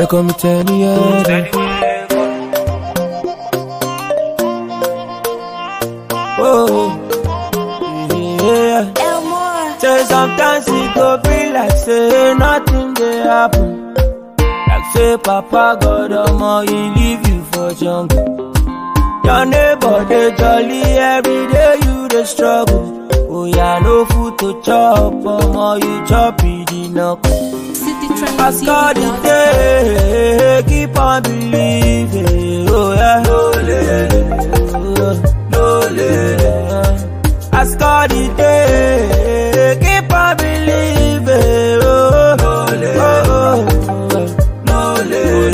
They call me Teddy, yeah. Oh, yeah. Elmore. Say sometimes it go be like say nothing dey happen. Like say Papa God omo he leave you for jungle. Your neighbor dey jolly every day you dey struggle. Oh yeah, no food to chop, omo you chop it enough. City trend. As God is there, keep on believing. Oh yeah, no no As God is there, keep on believing. Oh, no no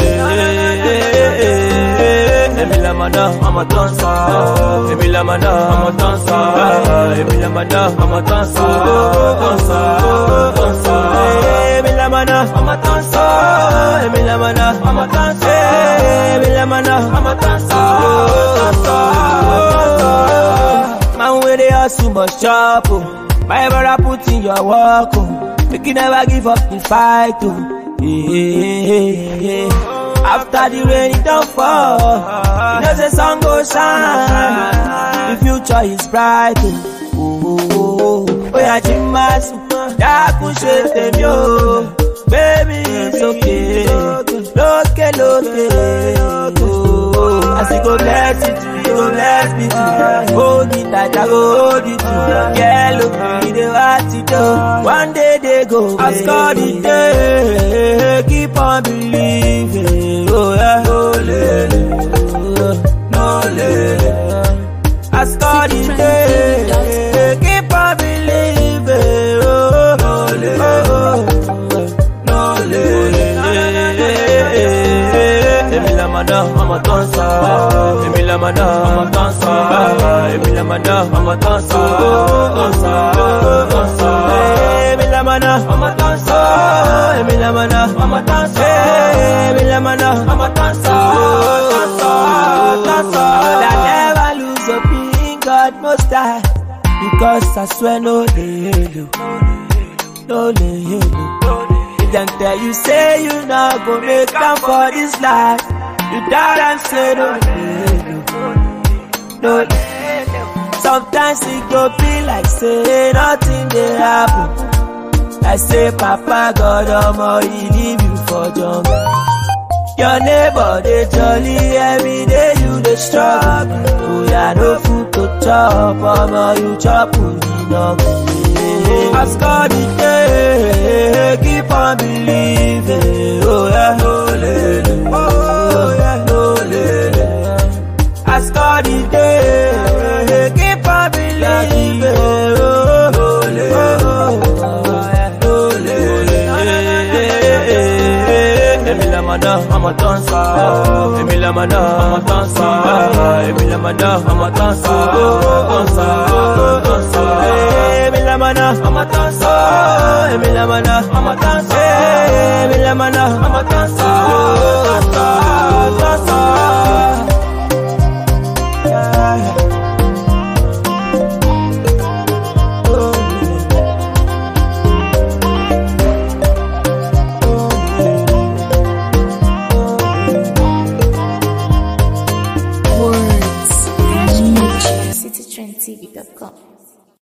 Emi la mana, I'm a dancer. Emi la mana, I'm a dancer. Emi la mana, I'm a dancer. Dancer, dancer. Emi la mana, I'm a dancer. Emi la mana, I'm a dancer. Emi la mana, I'm a dancer. Dancer, dancer. Man, where they hustle must chop. Oh. My brother put in your work. Oh. Make you never give up the fight. Oh. Yeah, yeah, yeah. After the rain, it don't fall. You know the sun go shine. The future is bright. Oh, oh, oh, oh. Oh, yeah, Jimas. Dákun ṣe tèmi o. Baby, it's okay. Lókè, lókè. Oh, as you go bless it, you go bless me too. Hold it tight, I go hold it too. Yeah, look, me dey what you do. One day they go. As God is there, keep on believing. Oh yeah, no lele, no lele. As God is there, keep on believing. Oh, no lele, no lele. Emi la mana, I'm a dancer. Emi la mana, I'm a dancer. Emi la mana, I'm a dancer. Dancer, dancer. Emi la mana, I'm a dancer. Emi la mana, I'm a dancer. Emi la mana, I'm a dancer. Dancer, dancer. I never lose a being God most high. Because I swear no dey hello, no dey hello. If dem tell you say you not go make am for this life, you doubt and say no no no. Sometimes it go be like say nothing dey happen. Like say Papa God omo he leave you for jungle. Your neighbor dey jolly every day you dey struggle. Oh yeah, no food to chop, omo you chop enough. As God is there, keep on believing. Oh yeah, no lele. Oh yeah, no lele. As God is there, keep on believing. Oh, no lele. Oh, yeah, no lele. Emi la mana, I'm a dancer. Emi la mana, I'm a dancer. Emi la mana, I'm a dancer. Dancer, dancer. Emi la mana, I'm a dancer. Emi la mana, I'm a dancer. Emi la mana, I'm a dancer. Dancer, dancer. Yeah. Oh, Words. Citytrendtv.com.